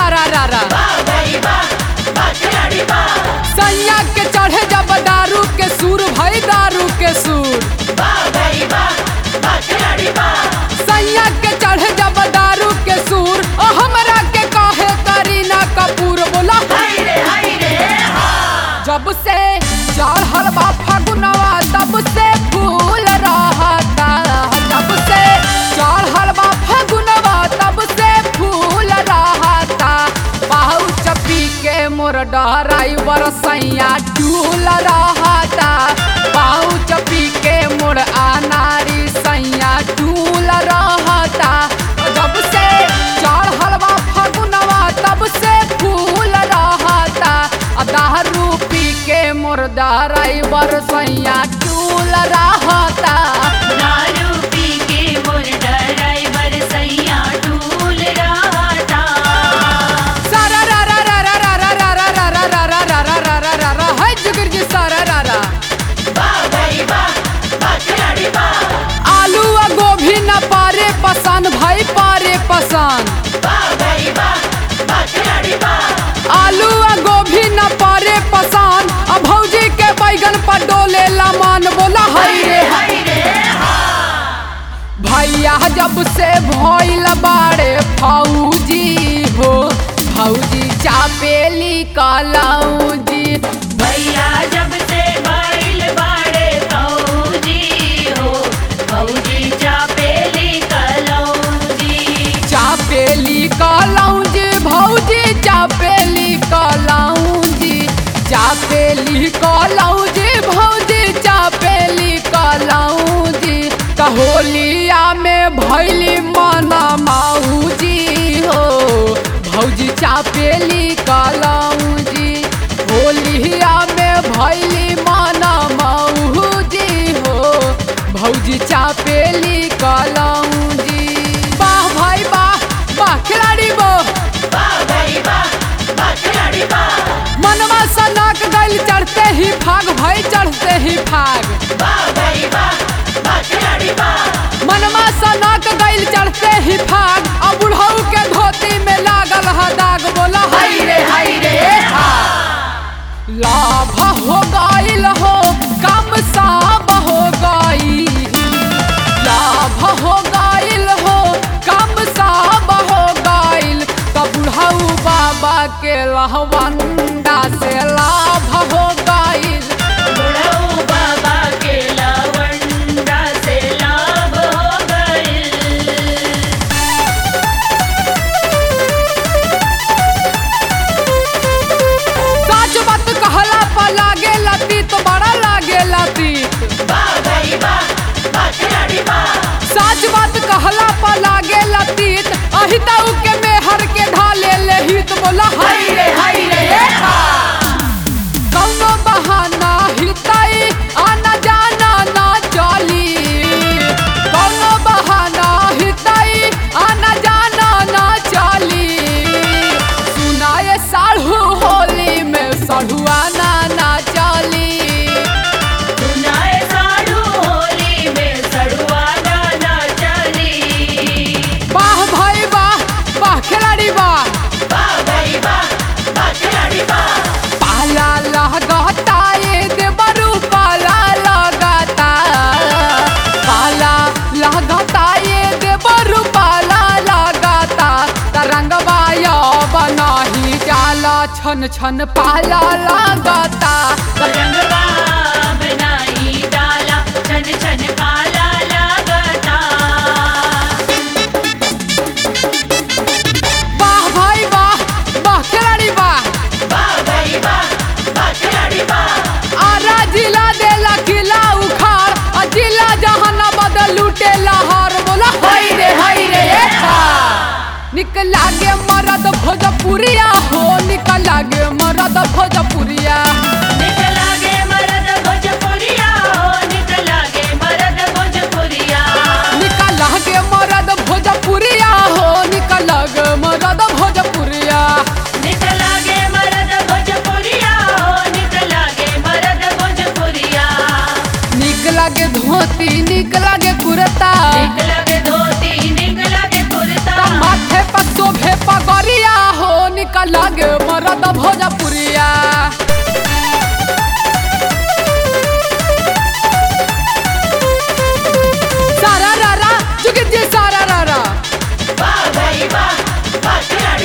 रा रा रा सैया के चढ़े जब दारू के सूर भई दारू के सूर सैया के चढ़े जब दारू के सूर ओ हमरा के कहे करीना कपूर बोला जब से चढ़ल बा फगुनवा तब से फूल रहता जब से चढ़ल बा फगुनवा तब से फूल रहता बाहु चपी के मोर डराइवर सैया टूल रहता बाहु चपी के मोर अनारी सैया टूल रहता जब से चढ़ल बा फगुनवा तब से फूल रहता आ दारू पी के मोर डराइवर सैया टूल रहता सारा रा रा रा रा रा रा रा रा रा रा रा रा रा रा रा रा रा है जुगिर जी सारा रा रा आलू आ गोभी न पारे पसंद भाई पारे पसंद आलू आ गोभी न पारे पसंद आ भौजी के बैगन पर डोले लामान बोला हई रे भैया जब से भइल बाड़े फौजी हो फौजी चापेली कलौजी भैया जब से बाइल बाड़े फौजी हो फौजी चापेली कलौजी चापेली कलौजी भौजी चापेली कलौजी चापेली कलौजी भौजी चापेली कलौजी कहोलिया में भैली मना माऊजी हो भौजी चापेली कलौजी होलिया में भैली मना माऊजी हो भौजी चापेली कलौजी वाह भाई वाह वाह खिलाड़ी वो वाह भाई वाह वाह खिलाड़ी वाह मनवा सनक गइल चढ़ते ही फाग भाई चढ़ते ही फाग वाह भाई वाह वाह खिलाड़ी वाह मनवा सनक गइल चढ़ते ही फाग अब बुढ़ऊ के धोती में लागल ह दाग बोला हाय रे हाय रे हा लाभ हो गइल हो कम साब हो गई लाभ हो गइल हो कम साब हो गइल तब बुढ़ऊ बाबा के लहवंडा से लाभ हो गइल बुढ़ऊ बाबा के लवंडा से लाभ हो गइल सच बात कहला पर लागे लती तो बड़ा लागे लती वाह भाई वाह वाह खिलाड़ी वाह सच बात कहला पर लागे लती अहिताऊ के मेहर के ढाले ले हित बोला हाय रे हाय रे हा। कौनो बहाना हिताई आना जाना ना चली कौनो बहाना हिताई आना जाना ना चली सुनाए साढ़ू होली में सढ़ुआना ना चली सुनाए साढ़ू होली में सड़ुआ गाना चली वाह भाई वाह वाह खिलाड़ी वाह वाह भाई वाह वाह खिलाड़ी वाह पाला लगता ये देवरू पाला लगता पाला लगता ये देवरू पाला लगता तरंगवा बनाही जाला छन छन पाला लगता रंगवा बनाई डाला छन छन पाला लगता वाह भाई वाह वाह खिलाड़ी वाह वाह भाई वाह वाह खिलाड़ी वाह आरा जिला देला किला उखाड़ आ जिला जहानाबाद लूटे लाहौर बोला हाय रे हाय रे हा। निकला गे मरद भोजपुरिया हो निकला गे मरद भोजपुरिया निकला गे मरद भोजपुरिया हो निकला गे मरद भोजपुरिया निकला गे मरद भोजपुरिया हो निकला गे मरद भोजपुरिया निकला गे मरद भोजपुरिया हो निकला गे मरद भोजपुरिया निकला गे धोती निकला गे कुर्ता निकला गे धोती निकला गे कुर्ता माथे पर शोभे पगरिया हो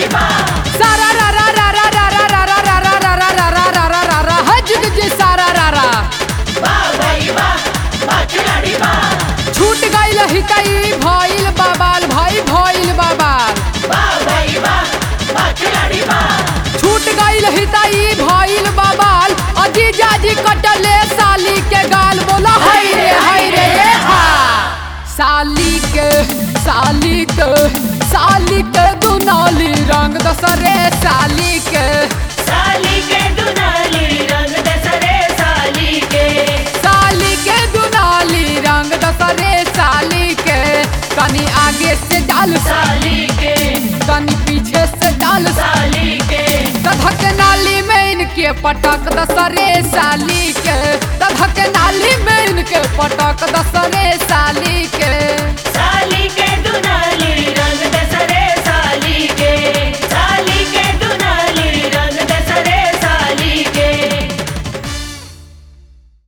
खिलाड़ी बा सारा रा रा रा रा रा रा रा रा रा रा रा रा रा रा रा रा रा हज जी सारा रा रा बा भाई बा बा खिलाड़ी बा छूट गइल हितई भइल बाबाल भाई भइल बाबाल बा भाई बा बा खिलाड़ी बा छूट गइल हितई भइल बाबाल अजी जाजी कटले साली के गाल बोला हाय रे हाय रे ये हा साली के साली के साली के दुनाली रंग दसरे साली के साली के दुनाली रंग दसरे साली के साली के दुनाली रंग दसरे साली के कनी आगे से डाल साली के कनी पीछे से डाल साली के तधक नाली में इनके पटक दसरे साली के तधक नाली में इनके पटक दसरे साली के